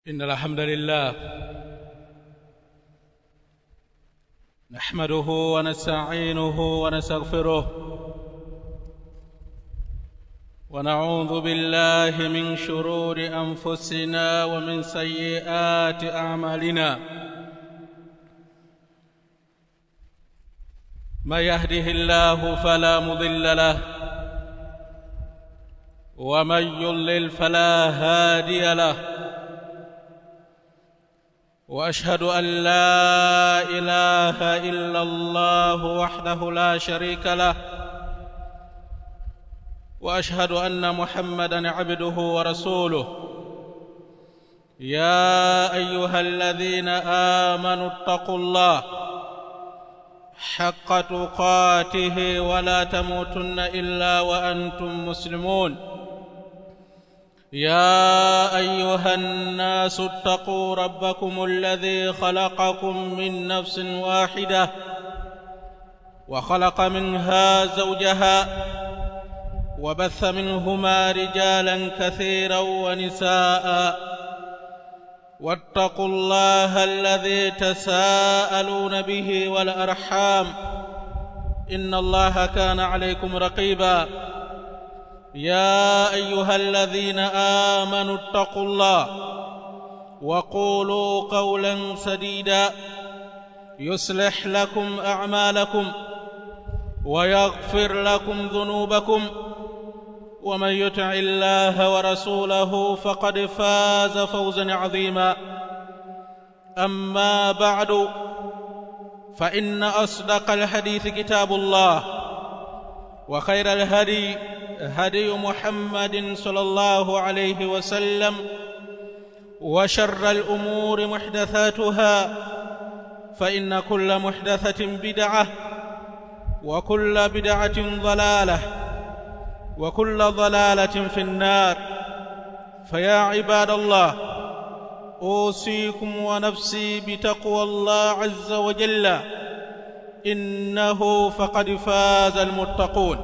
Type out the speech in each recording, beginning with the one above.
إن الحمد لله نحمده ونستعينه ونستغفره ونعوذ بالله من شرور أنفسنا ومن سيئات أعمالنا من يهده الله فلا مضل له ومن يضلل فلا هادي له واشهد ان لا اله الا الله وحده لا شريك له واشهد ان محمدا عبده ورسوله يا ايها الذين امنوا اتقوا الله حق تقاته ولا تموتن الا وانتم مسلمون يا ايها الناس اتقوا ربكم الذي خلقكم من نفس واحده وخلق منها زوجها وبث منهما رجالا كثيرا ونساء واتقوا الله الذي تساءلون به والارحام ان الله كان عليكم رقيبا يا ايها الذين امنوا اتقوا الله وقولوا قولا سديدا يصلح لكم اعمالكم ويغفر لكم ذنوبكم ومن يطع الله ورسوله فقد فاز فوزا عظيما اما بعد فان اصدق الحديث كتاب الله وخير الهدي هدي محمد صلى الله عليه وسلم وشر الامور محدثاتها فان كل محدثه بدعه وكل بدعه ضلاله وكل ضلاله في النار فيا عباد الله اوصيكم ونفسي بتقوى الله عز وجل انه فقد فاز المتقون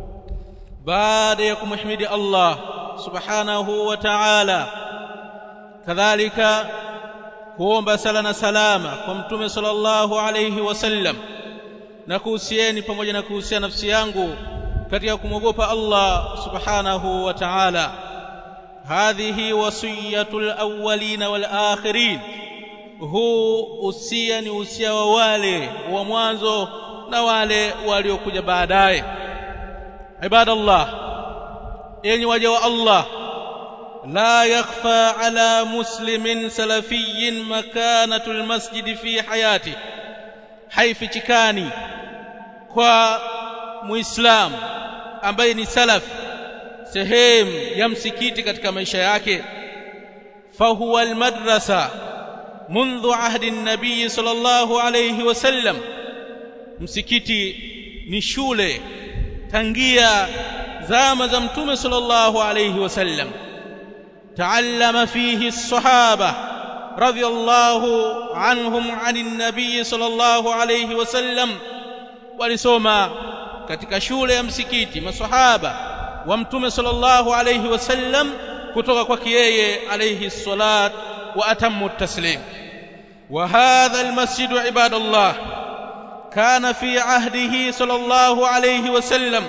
baada ya kumhimidi Allah subhanahu wa ta'ala kadhalika kuomba sala na salama kwa mtume sallallahu alayhi wasallam na kuhusieni pamoja na kuhusia nafsi yangu katika kumwogopa Allah subhanahu wa ta'ala hadhihi wasiyatul awwalin wal akhirin huu usia ni usia wa wale wa mwanzo na wale waliokuja baadaye عباد الله enyi waja wa Allah la yakhfa ala muslimin salafiyyin makanatu almasjid fi hayati haifichikani kwa muislam ambaye ni salaf sehemu ya msikiti katika maisha yake fahuwa almadrasa منذ عهد النبي صلى الله عليه وسلم msikiti ni shule tangia zama za mtume sallallahu alayhi wasallam taallama fihi as-sahaba radiyallahu anhum anin nabiy sallallahu alayhi wasallam walisoma katika shule ya msikiti masahaba wa mtume sallallahu alayhi wasallam kutoka kwake yeye alayhi salat wa atammu at-taslim wa hadha al-masjid ibadallah كان في عهده صلى الله عليه وسلم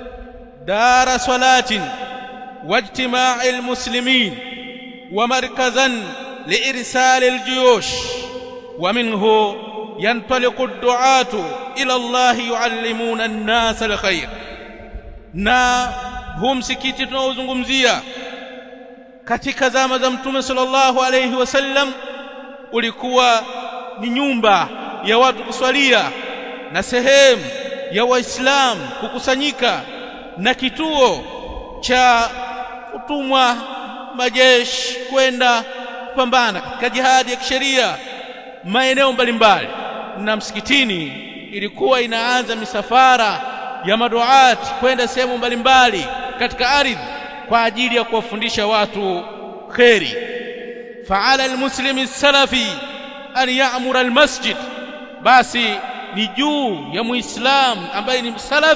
دار صلاة واجتماع المسلمين ومركزا لإرسال الجيوش ومنه ينطلق الدعاة إلى الله يعلمون الناس الخير na huu msikiti tunaozungumzia katika zama za mtume sallallahu alayhi wasallam ulikuwa ni nyumba ya watu kuswalia na sehemu ya waislamu kukusanyika na kituo cha kutumwa majeshi kwenda kupambana katika jihadi ya kisheria maeneo mbalimbali na msikitini ilikuwa inaanza misafara ya maduati kwenda sehemu mbalimbali katika ardhi kwa ajili ya kuwafundisha watu kheri faala almuslimi salafi an ya'mura almasjid basi ni juu ya muislamu ambaye ni salaf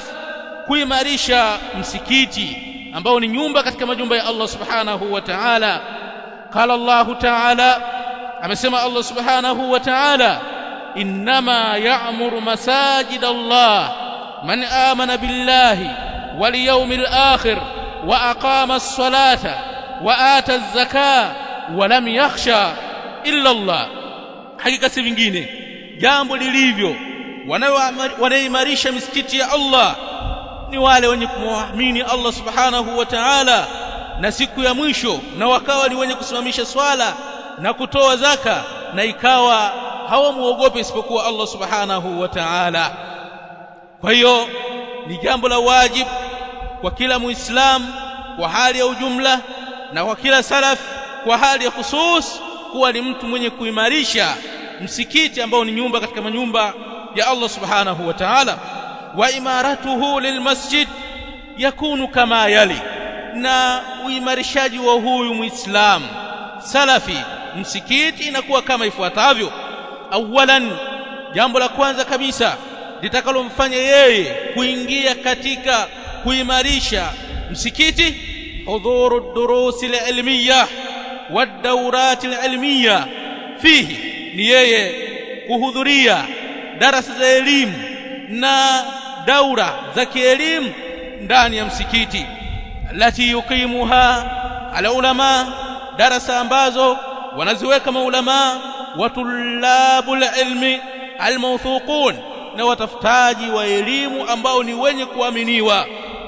kuimarisha msikiti ambao ni nyumba katika majumba ya Allah subhanahu wa ta'ala qala Allahu ta'ala amesema Allah subhanahu wa ta'ala inma ya'muru masajid Allah man amana billahi wal yawmil akhir wa aqama as-salata wa ata az-zakata wa lam yakhsha illa Allah hakika si vingine jambo lilivyo wanaoimarisha misikiti ya Allah ni wale wenye kumwamini Allah subhanahu wa ta'ala na siku ya mwisho na wakawa ni wenye kusimamisha swala na kutoa zaka na ikawa hawamuogope isipokuwa Allah subhanahu wa ta'ala kwa hiyo ni jambo la wajibu kwa kila muislamu kwa hali ya ujumla na kwa kila salaf kwa hali ya khusus kuwa ni mtu mwenye kuimarisha msikiti ambao ni nyumba katika manyumba ya Allah subhanahu wa ta'ala wa imaratuhu lilmasjid yakunu kama yali na uimarishaji wa huyu muislamu salafi msikiti inakuwa kama ifuatavyo awalan jambo la kwanza kabisa litakalomfanya yeye kuingia katika kuimarisha msikiti hudhuru durusi alilmiyah والدورات العلميه فيه ni yeye kuhudhuria darasa za elimu na daura za kielimu ndani ya msikiti lati yuqimuha ala ulama darasa ambazo wanaziweka maulama wa tulabul ilmi almawthuqun na watafutaji wa elimu ambao ni wenye kuaminiwa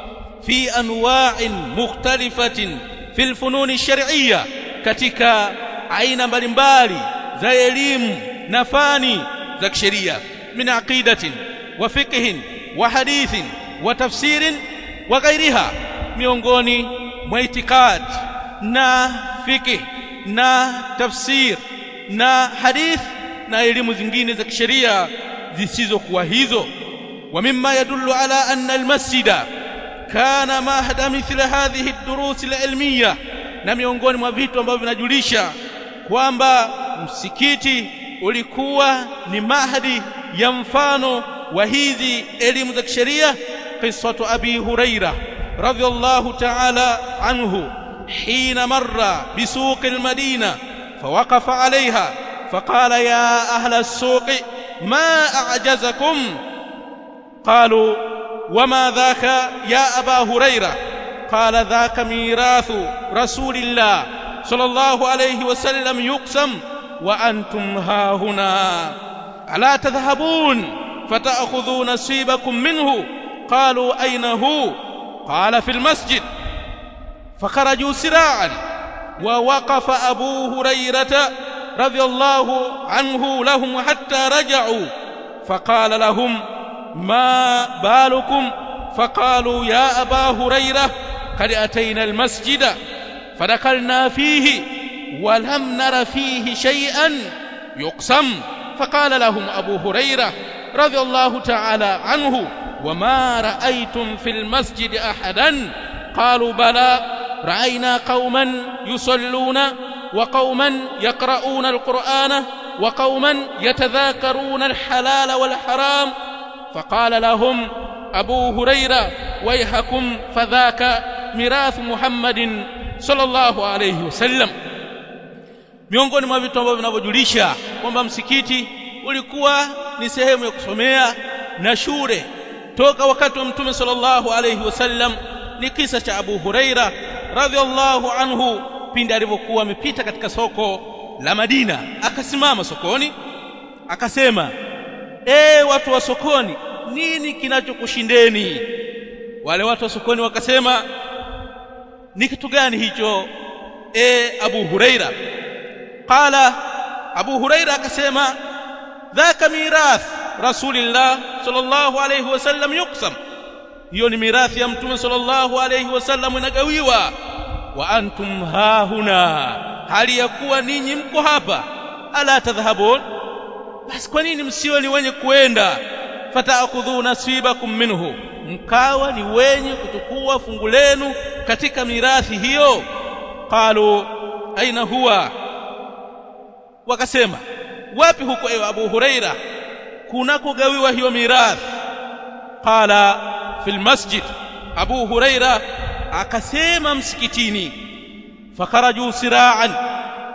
fi anwa'in mukhtalifatin fil fununi shar'iyya katika aina mbalimbali za elimu na fani za kisheria min aqidatin wa fiqhin wa hadithin wa tafsirin wa ghairiha miongoni mwa itikad na fiqh na tafsir na hadith na elimu zingine za kisheria zisizokuwa hizo wa mimma yadullu ala anna almasjida kana mahda mithla hadhihi ad-durus al-ilmiyah na miongoni mwa vitu ambavyo vinajulisha kwamba msikiti ulikuwa ni mahdi ya mfano wa hizi elimu za kisheria qissatu abi huraira radhiyallahu ta'ala anhu حين مر بسوق المدينة فوقف عليها فقال يا أهل السوق ما أعجزكم قالوا وما ذاك يا أبا هريرة قال ذاك ميراث رسول الله صلى الله عليه وسلم يقسم وأنتم ها هنا ألا تذهبون فتأخذوا نصيبكم منه قالوا أين هو قال في المسجد فخرجوا سراعا ووقف أبو هريرة رضي الله عنه لهم حتى رجعوا فقال لهم ما بالكم فقالوا يا أبا هريرة قد أتينا المسجد فدخلنا فيه ولم نر فيه شيئا يقسم فقال لهم أبو هريرة رضي الله تعالى عنه وما رأيتم في المسجد أحدا قالوا بلى رأينا قوما يصلون وقوما يقرؤون القرآن وقوما يتذاكرون الحلال والحرام فقال لهم أبو هريرة ويحكم فذاك ميراث محمد صلى الله عليه وسلم miongoni mwa vitu ambavyo vinavyojulisha kwamba msikiti ulikuwa ni sehemu ya kusomea na shule toka wakati wa mtume sallallahu alayhi wasallam ni kisa cha Abu Huraira radhiallahu anhu pindi alivyokuwa amepita katika soko la Madina akasimama sokoni akasema e watu wa sokoni nini kinachokushindeni wale watu wa sokoni wakasema ni kitu gani hicho e Abu Huraira qala Abu Huraira akasema dhaka mirath rasulillah sallallahu alayhi wasallam yuqsam hiyo ni mirathi ya mtume sallallahu alayhi wasallam inagawiwa wa antum hahuna hali ya kuwa ninyi mko hapa ala tadhhabun basi kwa nini msiwe ni wenye kuenda fataakhudhu nasibakum minhu mkawa ni wenye kuchukua fungu lenu katika mirathi hiyo qalu aina huwa wakasema wapi huko ewe Abu Huraira kunakogawiwa hiyo mirathi qala fil masjid Abu Huraira akasema msikitini fakharaju siraan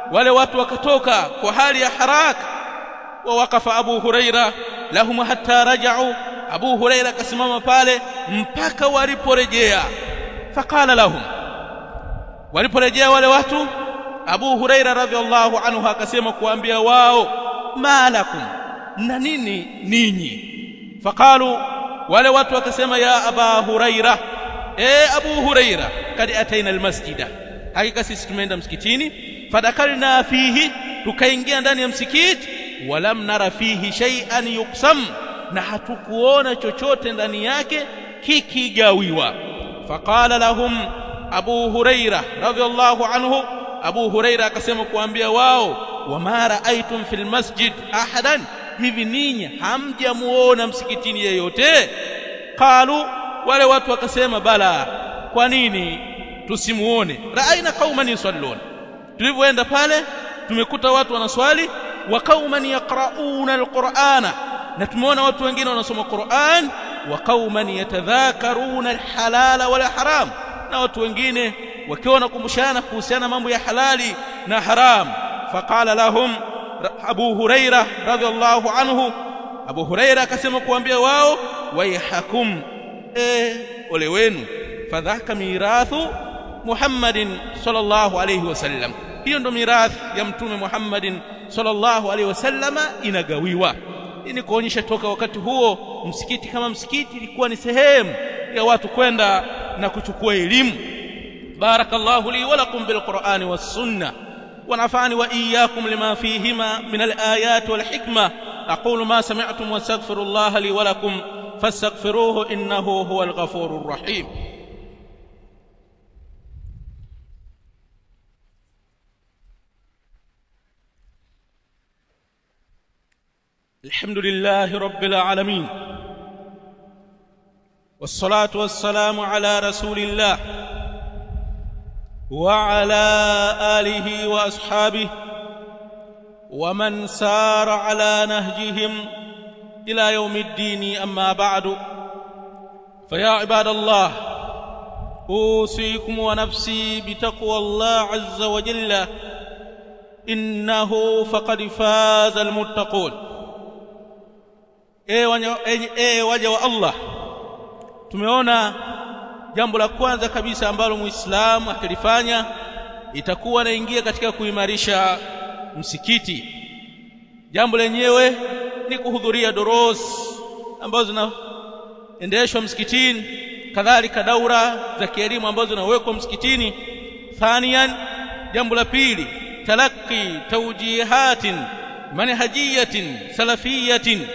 wale watu wakatoka kwa hali ya haraka wa wakafa Abu Huraira lahum hatta raja'u Abu Huraira akasimama pale mpaka waliporejea faqala lahum waliporejea wale watu Abu Huraira radhiallahu anhu akasema kuambia wao malakum na nini ninyi faqalu wale watu wakasema ya Aba Huraira e Abu Huraira kad ataina almasjida hakika sisi tumeenda msikitini fadakalna fihi tukaingia ndani ya msikiti walam nara fihi shay'an yuqsam na hatukuona chochote ndani yake kikigawiwa faqala lahum Abu Huraira radhiallahu anhu Abu Huraira akasema kuambia wao wama raaitum fil masjid ahadan hivi ninyi hamjamuona msikitini yeyote qalu wale watu wakasema bala kwa nini tusimuone raaina qauman yusallun tulivyoenda pale tumekuta watu wanaswali wa qauman yaqrauna alqur'ana na tumeona watu wengine wanasoma Qur'an wa qauman yatadhakaruna alhalala wal haram na watu wengine wakiwa wanakumbushana kuhusiana mambo ya halali na haram faqala lahum Abu Huraira radhiallahu anhu Abu Huraira akasema kuambia wao waihakum eh ole wenu fadhaka mirathu Muhammadin sallallahu alayhi wasallam hiyo ndo mirathi ya mtume Muhammadin sallallahu alayhi wasallama inagawiwa ili kuonyesha toka wakati huo msikiti kama msikiti ilikuwa ni sehemu ya watu kwenda na kuchukua elimu barakallahu li wa lakum bil qur'ani was sunnah ونفعني وإياكم لما فيهما من الآيات والحكمة أقول ما سمعتم واستغفر الله لي ولكم فاستغفروه إنه هو الغفور الرحيم الحمد لله رب العالمين والصلاة والسلام على رسول الله وعلى آله وأصحابه ومن سار على نهجهم إلى يوم الدين أما بعد فيا عباد الله أوصيكم ونفسي بتقوى الله عز وجل إنه فقد فاز المتقون ايه waja wa Allah tumeona jambo la kwanza kabisa ambalo muislamu akilifanya itakuwa anaingia katika kuimarisha msikiti jambo lenyewe ni kuhudhuria doros ambazo zinaendeshwa msikitini kadhalika daura za kielimu ambazo zinawekwa msikitini thaniyan jambo la pili talaqi tawjihatin manhajiyatin salafiyatin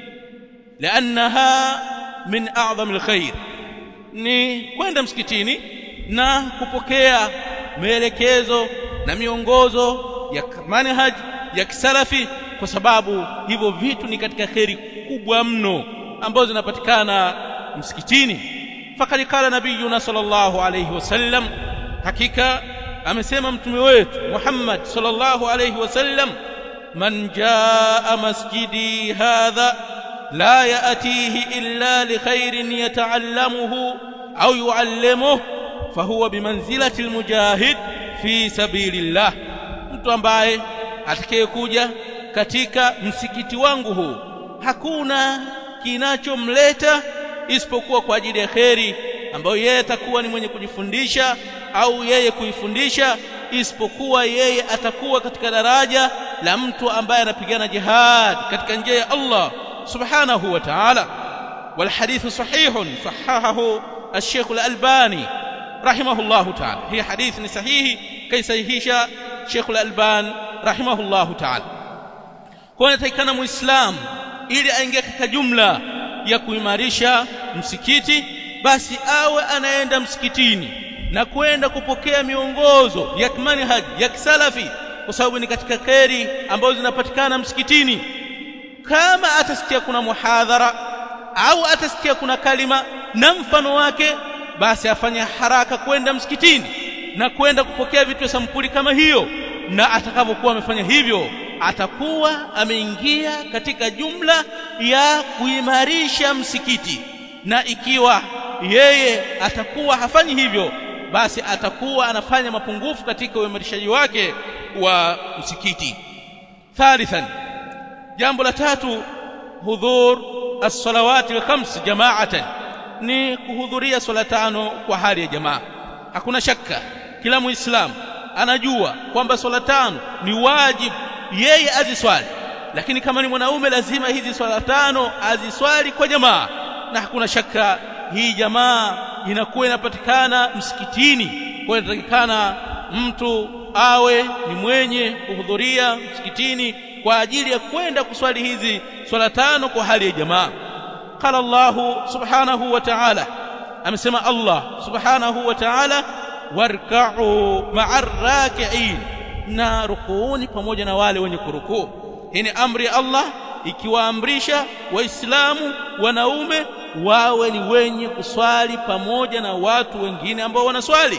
لانها من اعظم الخير ni kwenda msikitini na kupokea maelekezo na miongozo ya manhaj ya kisalafi kwa sababu hivyo vitu ni katika kheri kubwa mno ambazo zinapatikana msikitini fakad kala nabiyuna sallallahu alayhi wasallam hakika amesema mtume wetu Muhammad sallallahu alayhi wasallam man jaa masjidi hadha لا يأتيه إلا لخير يتعلمه أو يعلمه فهو بمنزلة المجاهد في سبيل الله mtu ambaye atakayekuja katika msikiti wangu huu hakuna kinachomleta isipokuwa kwa ajili ya kheri ambayo yeye atakuwa ni mwenye kujifundisha au yeye kuifundisha isipokuwa yeye atakuwa katika daraja la mtu ambaye anapigana jihad katika njia ya Allah سبحانه وتعالى والحديث صحيح صححه الشيخ الألباني رحمه الله تعالى هي حديث صحيح كي صحيح شيخ الألبان رحمه الله تعالى kwa takikana muislam ili aingie katika jumla ya kuimarisha msikiti basi awe anaenda msikitini na kwenda kupokea miongozo ya manhaj ya kisalafi kwa sababu ni katika kheri ambazo zinapatikana msikitini kama atasikia kuna muhadhara au atasikia kuna kalima na mfano wake basi afanye haraka kwenda msikitini na kwenda kupokea vitu vya sampuli kama hiyo na atakapokuwa amefanya hivyo atakuwa ameingia katika jumla ya kuimarisha msikiti na ikiwa yeye atakuwa hafanyi hivyo basi atakuwa anafanya mapungufu katika uimarishaji wake wa msikiti thalithan jambo la tatu hudhur as-salawati al-khams jama'atan ni kuhudhuria swala tano kwa hali ya jamaa hakuna shaka kila muislamu anajua kwamba swala tano ni wajibu yeye aziswali lakini kama ni mwanaume lazima hizi swala tano aziswali kwa jamaa na hakuna shaka hii jamaa inakuwa inapatikana msikitini kwa inatakikana mtu awe ni mwenye kuhudhuria msikitini kwa ajili ya kwenda kuswali hizi swala tano kwa hali ya jamaa qala Allahu subhanahu wa ta'ala amesema Allah subhanahu wa ta'ala warka'u ma'ar raki'in na rukuuni pamoja na wale wenye kurukuu hii ni amri ya Allah ikiwaamrisha waislamu wanaume wawe ni wenye kuswali pamoja na watu wengine ambao wanaswali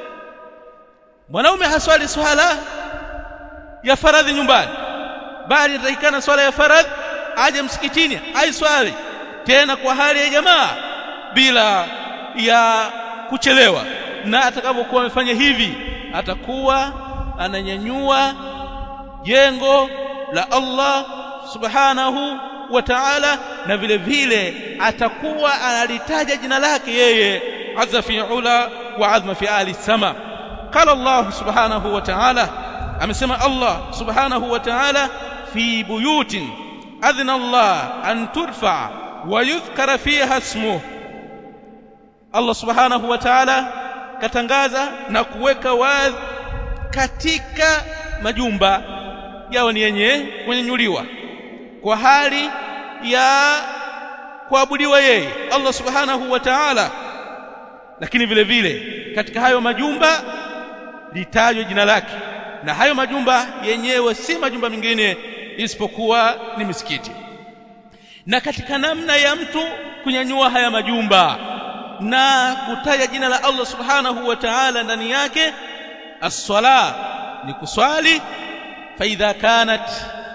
mwanaume haswali swala ya faradhi nyumbani bali inatakikana swala ya faradhi aje msikitini aiswali tena kwa hali ya jamaa bila ya kuchelewa na atakapokuwa amefanya hivi atakuwa ananyanyua jengo la Allah subhanahu wa ta'ala na vile vile atakuwa analitaja jina lake yeye azza fi ula wa azma fi ali sama qala Allah subhanahu wa ta'ala amesema Allah subhanahu wa ta'ala fi buyutin adhna Allah an turfa wa yudhkara fiha ismuhu Allah subhanahu wa ta'ala katangaza na kuweka wazi katika majumba yao ni yenye kunyenyuliwa kwa hali ya kuabudiwa yeye Allah subhanahu wa ta'ala lakini vile vile katika hayo majumba litajwe jina lake na hayo majumba yenyewe si majumba mengine isipokuwa ni misikiti na katika namna ya mtu kunyanyua haya majumba na kutaja jina la Allah subhanahu wa ta'ala ndani yake as-sala ni kuswali fa idha kanat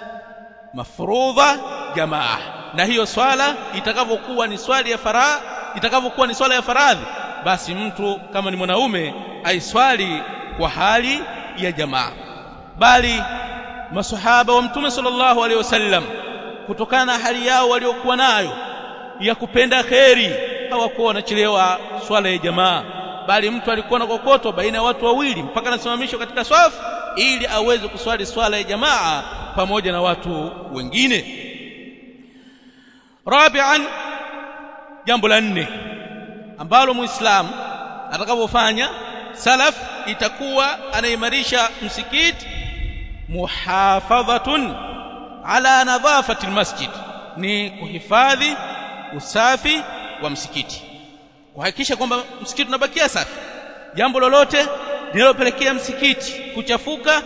mafrudha jamaa na hiyo swala itakapokuwa ni swali ya faradhi itakapokuwa ni swala ya faradhi basi mtu kama ni mwanaume aiswali kwa hali ya jamaa bali masahaba wa mtume sallallahu alaihi wasallam kutokana na hali yao waliokuwa nayo ya kupenda kheri hawakuwa wanachelewa swala ya jamaa bali mtu alikuwa na kokoto baina ya watu wawili mpaka anasimamishwa katika swafu ili aweze kuswali swala ya jamaa pamoja na watu wengine rabi'an jambo la nne ambalo muislamu atakapofanya salaf itakuwa anaimarisha msikiti muhafadhatun ala nadhafati almasjid ni kuhifadhi usafi wa msikiti kuhakikisha kwamba msikiti unabakia safi jambo lolote linalopelekea msikiti kuchafuka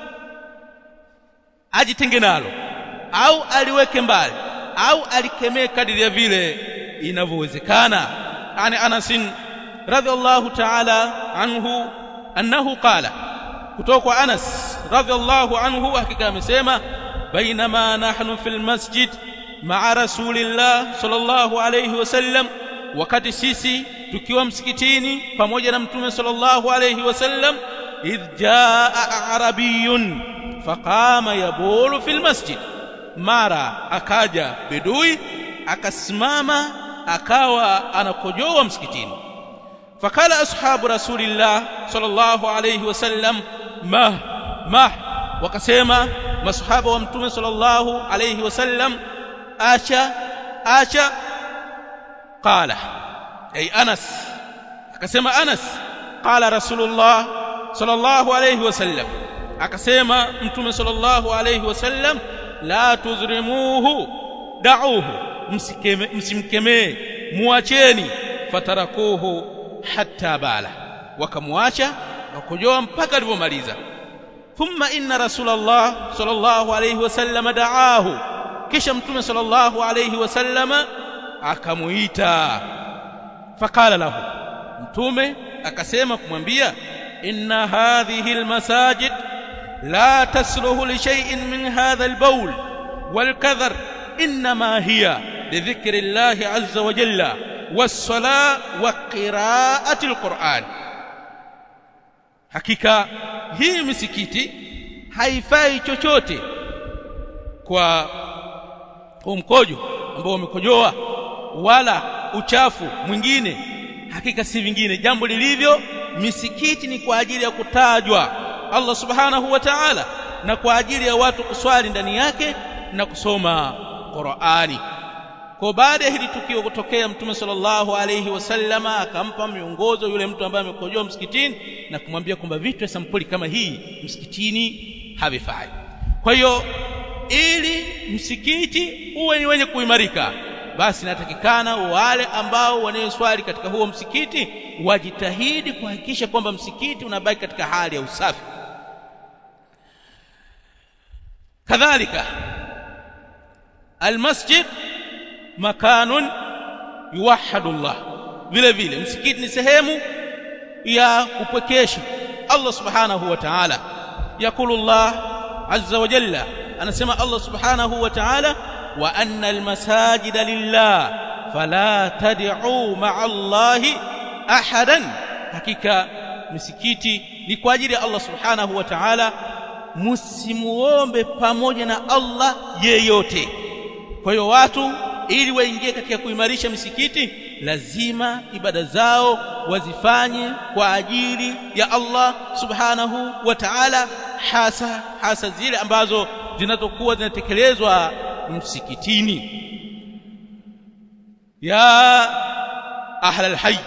ajitenge nalo au aliweke mbali au alikemee kadiri ya vile inavyowezekana ani Anas radhiallahu ta'ala anhu annahu qala kutoka kwa Anas radhiallahu anhu hakika amesema bainama nahnu fil masjid ma'a rasulillah sallallahu alayhi wasallam wakati sisi tukiwa msikitini pamoja na mtume sallallahu alayhi wasallam idh jaa arabiyun faqama yabulu fil masjid mara akaja bedui akasimama akawa anakojoa msikitini fakala ashabu rasulillah sallallahu alayhi wasallam ma ma wakasema masahaba wa mtume sallallahu alayhi wasallam acha acha qala ay anas akasema anas qala rasulullah sallallahu alayhi wasallam akasema mtume sallallahu alayhi wasallam la tuzrimuhu da'uhu msimkemee muacheni fatarakuhu hatta bala wakamwacha wakojoa mpaka alipomaliza thumma inna rasulullah sallallahu alayhi wasallam da'ahu kisha mtume sallallahu alayhi wasallam akamuita fakala lahu mtume akasema kumwambia inna hadhihi almasajid la tasluhu li shay'in min hadha albawl walkadhar inma hiya lidhikri llahi azza wa jalla was-salah wa qira'ati alquran hakika hii misikiti haifai chochote kwa mkojo ambao umekojoa wala uchafu mwingine hakika si vingine jambo lilivyo misikiti ni kwa ajili ya kutajwa Allah subhanahu wa ta'ala na kwa ajili ya watu kuswali ndani yake na kusoma Qur'ani kwa baada ya hili tukio kutokea mtume sallallahu alayhi wasallama akampa miongozo yule mtu ambaye amekojoa msikitini na kumwambia kwamba vitu vya sampuli kama hii msikitini havifai kwa hiyo ili msikiti uwe ni wenye kuimarika basi natakikana wale ambao wanayeswali katika huo msikiti wajitahidi kuhakikisha kwamba msikiti unabaki katika hali ya usafi kadhalika almasjid makanun yuwahhadu Allah vile vile msikiti ni sehemu ya kupwekesha Allah subhanahu wa ta'ala yakulu Allah azza wa jalla anasema Allah subhanahu wa ta'ala wa anna almasajida lillah fala tad'u ma'a Allah ahadan hakika misikiti ni kwa ajili ya Allah subhanahu wa ta'ala msimuombe pamoja na Allah yeyote kwa hiyo watu ili waingie katika kuimarisha misikiti lazima ibada zao wazifanye kwa ajili ya Allah subhanahu wa ta'ala hasa hasa zile ambazo zinazokuwa zinatekelezwa msikitini ya ahla alhayy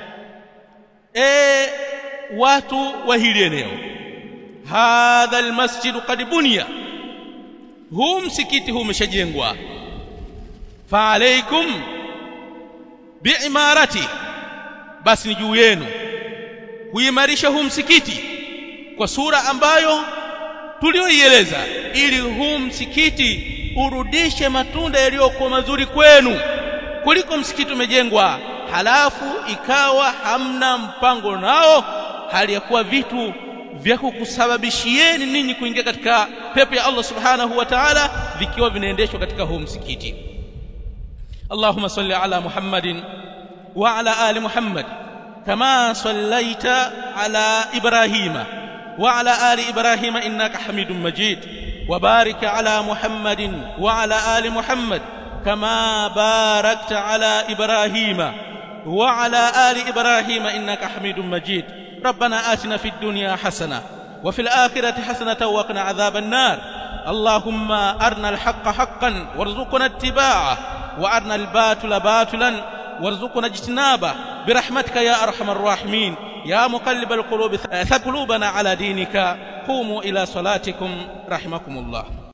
e watu wa hili eneo hadha almasjid qad bunya huu msikiti huu umeshajengwa fa alaikum biimarati basi ni juu yenu kuimarisha huu msikiti kwa sura ambayo tulioieleza ili huu msikiti urudishe matunda yaliyokuwa mazuri kwenu kuliko msikiti umejengwa halafu ikawa hamna mpango nao hali ya kuwa vitu vya kukusababishieni ninyi kuingia katika pepo ya Allah subhanahu wa ta'ala vikiwa vinaendeshwa katika huu msikiti اللهم صل على محمد وعلى ال محمد كما صليت على ابراهيم وعلى ال ابراهيم انك حميد مجيد وبارك على محمد وعلى ال محمد كما باركت على ابراهيم وعلى ال ابراهيم انك حميد مجيد ربنا آتنا في الدنيا حسنه وفي الاخره حسنه وقنا عذاب النار اللهم ارنا الحق حقا وارزقنا اتباعه وارنا الباطل باطلا وارزقنا اجتنابه برحمتك يا ارحم الراحمين يا مقلب القلوب ثبت قلوبنا على دينك قوموا الى صلاتكم رحمكم الله